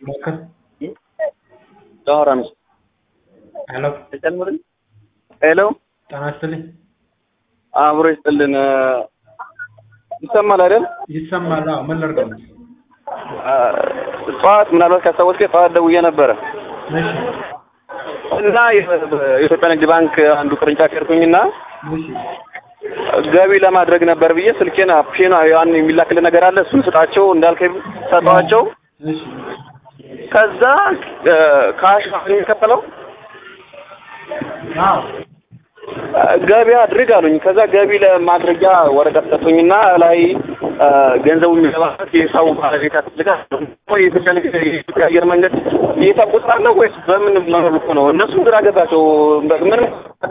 ሞክር። ዳዋራ ነው። ሄሎ ተጨምርን ሄሎ ጤና ይስጥልኝ። አብሮ ይስጥልን። ይሰማል አይደል? ይሰማል? አዎ። ምን ላድርገው? ጠዋት ምናልባት ካስታወስከኝ ጠዋት ደውዬ ነበረ እሺ እና የኢትዮጵያ ንግድ ባንክ አንዱ ቅርንጫፍ ሄድኩኝና እሺ ገቢ ለማድረግ ነበር ብዬ ስልኬን አፕሽን ያን የሚላክልን ነገር አለ እሱን ስጣቸው እንዳልከኝ ሰጠዋቸው። እሺ ከዛ ካሽ የሚከፈለው አዎ ገቢ አድርግ አሉኝ። ከዛ ገቢ ለማድረጊያ ወረቀት ሰጡኝና ላይ ገንዘቡ የሚገባበት የሂሳቡ ባለቤት ያስፈልጋል። የኢትዮጵያ ንግድ የኢትዮጵያ አየር መንገድ የሂሳብ ቁጥር አለው ወይስ በምን መልኩ ነው? እነሱም ግራ ገባቸው። ምንም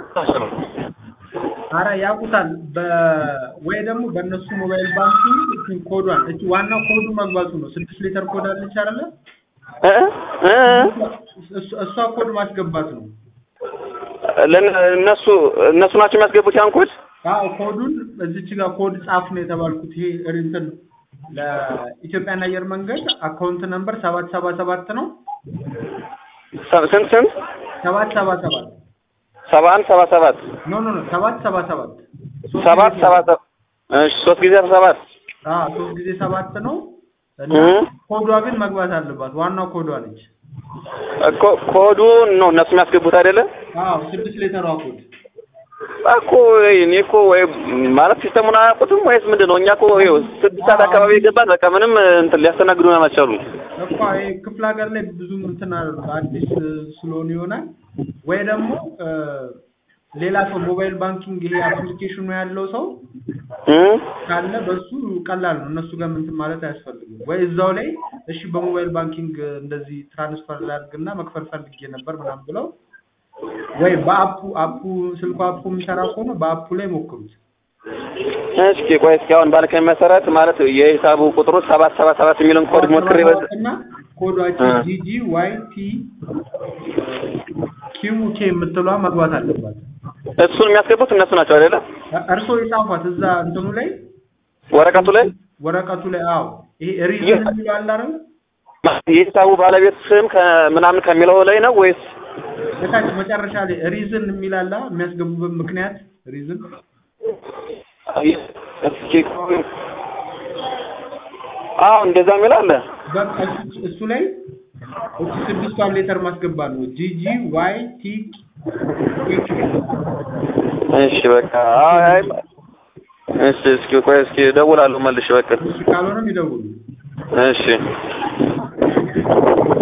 አረ ያውቁታል። በ ወይ ደግሞ በእነሱ ሞባይል ባንኪንግ እቺ ኮዷን እቺ ዋናው ኮዱ መግባቱ ነው። ስድስት ሊትር ኮድ አለች አይደለ? እ እ እሷ- እሷ ኮድ ማስገባት ነው። ለነ- እነሱ እነሱ ናቸው የሚያስገቡት ያን ኮድ። አዎ ኮዱን እዚች ጋር ኮድ ጻፍ ነው የተባልኩት። ይሄ እንትን ለኢትዮጵያን አየር መንገድ አካውንት ነምበር ሰባት ሰባ ሰባት ነው። ሰ- ስንት ስንት? ሰባት ሰባ ሰባት ሰባ አንድ ሰባ ሰባት ኖ ኖ ኖ ሰባት ሰባ ሰባት ሶስት ሰባት ጊዜ- ሰባ ሰባት እሺ ሶስት ጊዜ ሰባት አዎ ሶስት ጊዜ ሰባት ነው እና እ ኮዷ ግን መግባት አለባት። ዋናው ኮዷ ነች። እኮ ኮዱን ነው እነሱ የሚያስገቡት አይደለ? አዎ ስድስት ሌተሯ ኮድ እኮ እኔ እኮ ወይ ማለት ሲስተሙን አያውቁትም ወይስ ምንድን ነው? እኛ እኮ ይኸው ስድስት ሰዓት አካባቢ የገባን በቃ ምንም እንትን ሊያስተናግዱን አልቻሉም። እኮ ይሄ ክፍለ ሀገር ላይ ብዙም እንትን አይደለም አዲስ ስለሆነ ይሆናል ወይ ደግሞ እ፣ ሌላ ሰው ሞባይል ባንኪንግ ይሄ አፕሊኬሽኑ ያለው ሰው እ ካለ በሱ ቀላል ነው። እነሱ ጋር እንትን ማለት አያስፈልግም። ወይ እዛው ላይ እሺ በሞባይል ባንኪንግ እንደዚህ ትራንስፈር ላድርግና መክፈል ፈልጌ ነበር ምናምን ብለው ወይ በአፑ አፑ ስልኩ አፑ የሚሰራ ከሆነ በአፑ ላይ ሞክሩት። እስኪ ቆይ እስኪ አሁን ባልከኝ መሰረት ማለት የሂሳቡ ቁጥሩ ሰባት ሰባ ሰባት የሚለውን ኮድ ሞክሬ በ- እና ኮዷችን እ። ጂጂ ዋይ ቲ ኪው ኬ የምትለዋ መግባት አለባት። እሱን የሚያስገቡት እነሱ ናቸው አይደለ? እርስዎ የጻፏት እዛ እንትኑ ላይ ወረቀቱ ላይ ወረቀቱ ላይ አዎ፣ ይሄ ሪዝን የ- የሚለው አለ አይደል? የሂሳቡ ባለቤት ስም ከምናምን ከሚለው ላይ ነው ወይስ እታች መጨረሻ ላይ ሪዝን የሚል አለ የሚያስገቡበት ምክንያት ሪዝን እስኪ አዎ እንደዛ የሚል አለ። በቃ እሱ- እሱ ላይ እቺ ስድስቷን ሌተር ማስገባት ነው። ጂጂ ዋይ ቲ ኬ እሺ በቃ አይ እሺ እስኪ ቆይ እስኪ እደውላለሁ መልሼ በቃ እሺ ካልሆነም ይደውሉ። እሺ